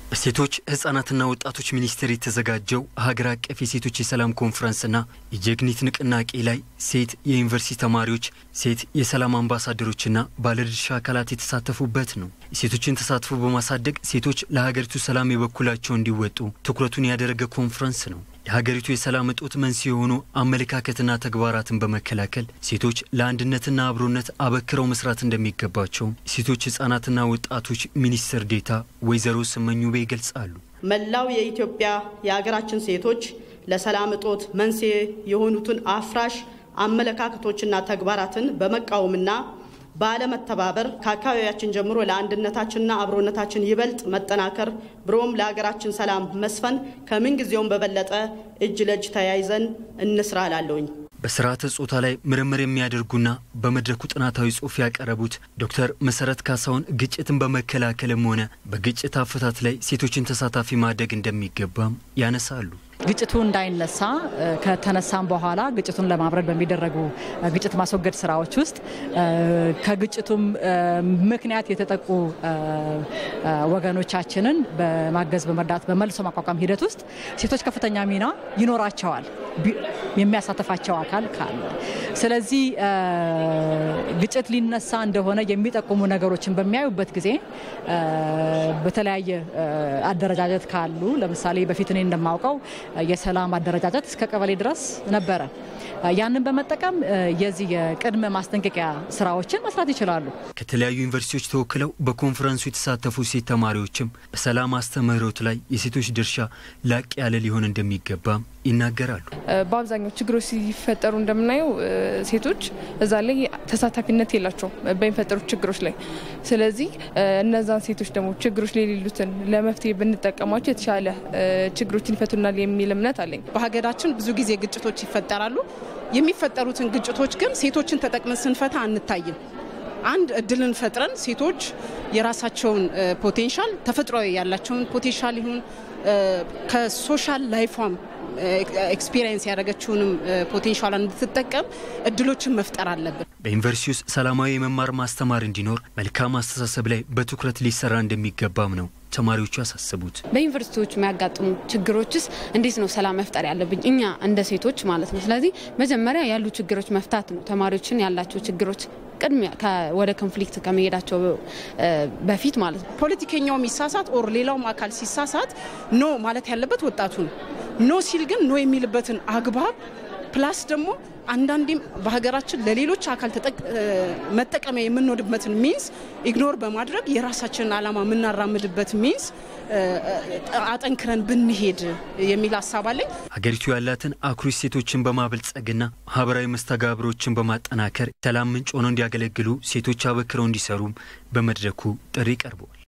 በሴቶች ህጻናትና ወጣቶች ሚኒስቴር የተዘጋጀው ሀገር አቀፍ የሴቶች የሰላም ኮንፈረንስና የጀግኒት ንቅናቄ ላይ ሴት የዩኒቨርሲቲ ተማሪዎች፣ ሴት የሰላም አምባሳደሮችና ባለድርሻ አካላት የተሳተፉበት ነው። የሴቶችን ተሳትፎ በማሳደግ ሴቶች ለሀገሪቱ ሰላም የበኩላቸው እንዲወጡ ትኩረቱን ያደረገ ኮንፈረንስ ነው። የሀገሪቱ የሰላም እጦት መንስኤ የሆኑ አመለካከትና ተግባራትን በመከላከል ሴቶች ለአንድነትና አብሮነት አበክረው መስራት እንደሚገባቸው የሴቶች ህጻናትና ወጣቶች ሚኒስትር ዴታ ወይዘሮ ስመኙ ቤ ይገልጻሉ። መላው የኢትዮጵያ የሀገራችን ሴቶች ለሰላም እጦት መንስኤ የሆኑትን አፍራሽ አመለካከቶችና ተግባራትን በመቃወምና ባለመተባበር ከአካባቢያችን ጀምሮ ለአንድነታችንና አብሮነታችን ይበልጥ መጠናከር ብሎም ለሀገራችን ሰላም መስፈን ከምንጊዜውም በበለጠ እጅ ለእጅ ተያይዘን እንስራ እላለሁኝ። በስርዓተ ጾታ ላይ ምርምር የሚያደርጉና በመድረኩ ጥናታዊ ጽሑፍ ያቀረቡት ዶክተር መሰረት ካሳሁን ግጭትን በመከላከልም ሆነ በግጭት አፈታት ላይ ሴቶችን ተሳታፊ ማድረግ እንደሚገባም ያነሳሉ። ግጭቱ እንዳይነሳ ከተነሳም በኋላ ግጭቱን ለማብረድ በሚደረጉ ግጭት ማስወገድ ስራዎች ውስጥ ከግጭቱም ምክንያት የተጠቁ ወገኖቻችንን በማገዝ በመርዳት በመልሶ ማቋቋም ሂደት ውስጥ ሴቶች ከፍተኛ ሚና ይኖራቸዋል የሚያሳተፋቸው አካል ካለ። ስለዚህ ግጭት ሊነሳ እንደሆነ የሚጠቁሙ ነገሮችን በሚያዩበት ጊዜ በተለያየ አደረጃጀት ካሉ ለምሳሌ በፊት እኔ እንደማውቀው የሰላም አደረጃጀት እስከ ቀበሌ ድረስ ነበረ። ያንን በመጠቀም የዚህ የቅድመ ማስጠንቀቂያ ስራዎችን መስራት ይችላሉ። ከተለያዩ ዩኒቨርሲቲዎች ተወክለው በኮንፈረንሱ የተሳተፉ ሴት ተማሪዎችም በሰላም አስተምህሮት ላይ የሴቶች ድርሻ ላቅ ያለ ሊሆን እንደሚገባም ይናገራሉ። በአብዛኛው ችግሮች ሲፈጠሩ እንደምናየው ሴቶች እዛ ላይ ተሳታፊነት የላቸውም በሚፈጠሩት ችግሮች ላይ። ስለዚህ እነዛን ሴቶች ደግሞ ችግሮች ላይ የሌሉትን ለመፍትሄ ብንጠቀማቸው የተሻለ ችግሮችን ይፈቱናል የሚል እምነት አለኝ። በሀገራችን ብዙ ጊዜ ግጭቶች ይፈጠራሉ። የሚፈጠሩትን ግጭቶች ግን ሴቶችን ተጠቅመን ስንፈታ አንታይም። አንድ እድልን ፈጥረን ሴቶች የራሳቸውን ፖቴንሻል ተፈጥሯዊ ያላቸውን ፖቴንሻል ይሁን ከሶሻል ላይፏም ኤክስፒሪየንስ ያደረገችውንም ፖቴንሻሏን እንድትጠቀም እድሎችን መፍጠር አለብን። በዩኒቨርሲቲ ውስጥ ሰላማዊ የመማር ማስተማር እንዲኖር መልካም አስተሳሰብ ላይ በትኩረት ሊሰራ እንደሚገባም ነው ተማሪዎቹ ያሳስቡት። በዩኒቨርሲቲዎች የሚያጋጥሙ ችግሮችስ እንዴት ነው ሰላም መፍጠር ያለብኝ እኛ እንደ ሴቶች ማለት ነው። ስለዚህ መጀመሪያ ያሉ ችግሮች መፍታት ነው። ተማሪዎችን ያላቸው ችግሮች ቅድሚያ ወደ ኮንፍሊክት ከመሄዳቸው በፊት ማለት ነው። ፖለቲከኛው የሚሳሳት ኦር ሌላውም አካል ሲሳሳት ኖ ማለት ያለበት ወጣቱ ነው። ኖ ሲል ግን ኖ የሚልበትን አግባብ ፕላስ ደግሞ አንዳንዴም በሀገራችን ለሌሎች አካል መጠቀሚያ የምንወድበትን ሚንስ ኢግኖር በማድረግ የራሳችንን ዓላማ የምናራምድበት ሚንስ አጠንክረን ብንሄድ የሚል ሀሳብ አለኝ። ሀገሪቱ ያላትን አኩሪ ሴቶችን በማበልጸግና ማህበራዊ መስተጋብሮችን በማጠናከር ሰላም ምንጭ ሆነው እንዲያገለግሉ ሴቶች አበክረው እንዲሰሩም በመድረኩ ጥሪ ቀርበዋል።